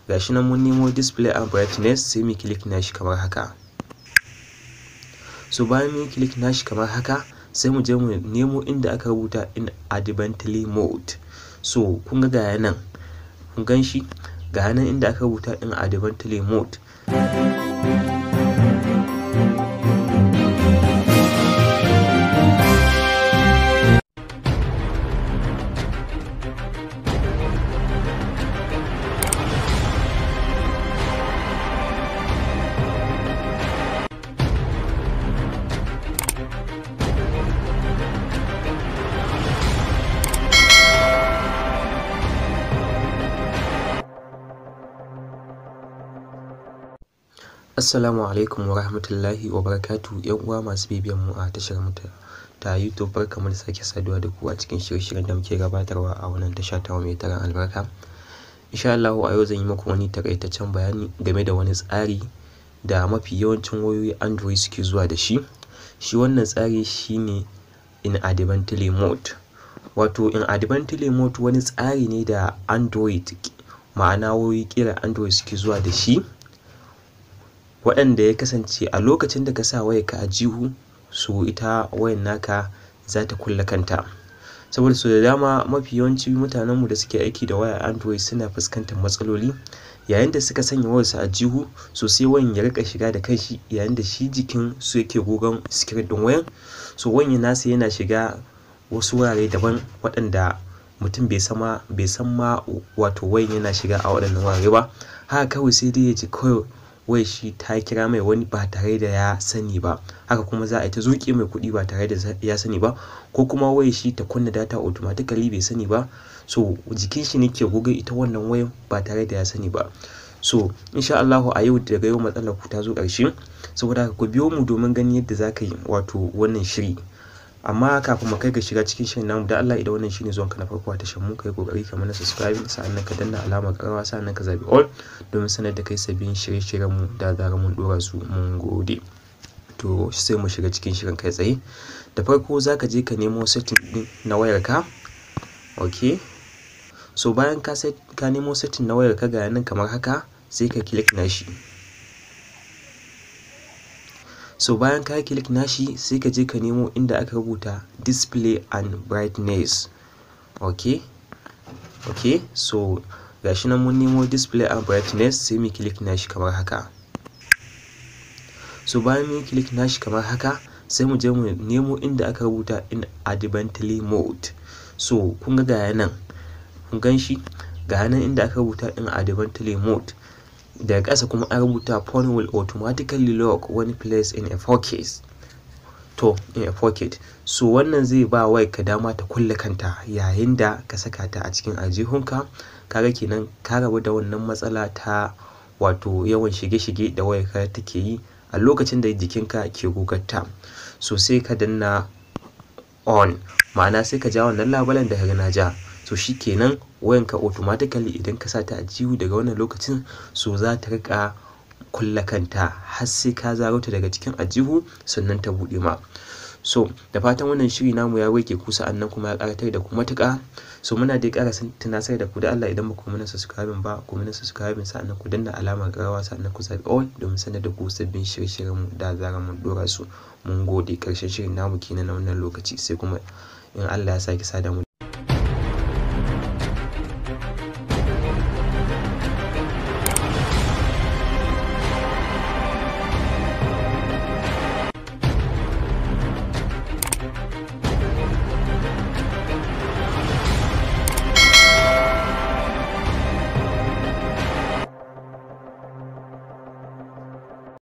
gashi nan mun nemo display and brightness sai mu click nashi kamar haka so bayan mun click nashi kamar haka sai mu je mu nemo inda aka rubuta in advently mode so kun ga gaya nan kun gan shi ga nan inda aka rubuta in advently mode Assalamu alaikum wa rahmatullahi wa barakatu yan uwa masu bibiyan mu a tashar mu ta YouTube barkamu da sake saduwa da ku a cikin shirye-shiryen da muke gabatarwa a wannan tasha ta mai taron albarka. Insha Allah a yau zan yi muku wani takaitaccen bayani game da wani tsari da mafi yawancin wayoyi Android suke zuwa da shi. Shi wannan tsari shine inadvertently mode. Wato inadvertently mode wani tsari ne da Android ma'ana wayoyi ƙirar Android suke zuwa da shi. waɗanda ya kasance a lokacin da ka sa wayarka a jihu so ita wayar naka za ta kulle kanta saboda so da dama mafi yawanci mutanenmu da suke aiki da wayar android suna fuskantar matsaloli yayin da suka sanya wayarsu a jihu so sai wayan ya rika shiga da kanshi yayin da shi jikin su yake gogon screen din wayan so wayan nasa yana shiga wasu wurare daban waɗanda mutum bai sama bai san ma wato wayan yana shiga a waɗannan wurare ba haka kawai sai dai ya ji kawai wai shi ta kira mai wani ba tare da ya sani ba haka kuma za a yi ta zuƙe mai kuɗi ba tare da ya sani ba ko kuma wai shi ta kunna data automatically bai sani ba so jikin shi ne ke goge ita wannan wayan ba tare da ya sani ba so insha Allahu a yau daga yau matsalar ku ta zo ƙarshe saboda haka ku biyo mu domin ganin yadda za ka yi wato wannan shiri amma kafin mu kai ga shiga cikin shirin namu da Allah idan wannan shine zuwan ka na farko a tashar mu kai kokari ka mana subscribe sa'annan ka danna alamar karawa sa'annan ka zabi all domin sanar da kai sabbin shirye-shiryen mu da zarar mun dora su mun gode to sai mu shiga cikin shirin kai tsaye da farko zaka je ka nemo setting din na wayar ka okay so bayan ka set ka nemo setting na wayar ka ga nan kamar haka sai ka click na shi so bayan ka click nashi sai ka je ka nemo inda aka rubuta display and brightness okay okay so gashi nan mun nemo display and brightness sai mu click nashi kamar haka so bayan mun click nashi kamar haka sai mu je mu nemo inda aka rubuta in advently mode so kun ga gaya nan kun gan shi ga nan inda aka rubuta in advently mode daga ƙasa kuma an rubuta phone will automatically lock when placed in a pocket to in a pocket so wannan zai ba wai ka dama ta kulle kanta yayin da ka saka ta a cikin aljihunka kaga kenan ka rabu da wannan matsala ta wato yawan shige-shige da wayarka take yi a lokacin da jikinka ke gogarta so sai ka danna on ma'ana sai ka ja wannan labulen da ka na ja so kenan wayanka automatically idan ka sa ta a jihu daga wannan lokacin so za ta rika kulle kanta har sai ka zaro ta daga cikin ajihu sannan ta buɗe ma so da fatan wannan shiri namu ya wake ku sa'annan kuma ya karatar da ku matuƙa so muna dai ƙara tunasar da ku da Allah idan ba ku mana subscribing ba ku mana subscribing sa'annan ku danna alamar ƙarawa sa'annan ku zaɓi all domin sanar da ku sabbin shirye-shiryen mu da zarar mun dora su mun gode ƙarshen shirin namu kenan na wannan lokaci sai kuma in Allah ya sake sada mu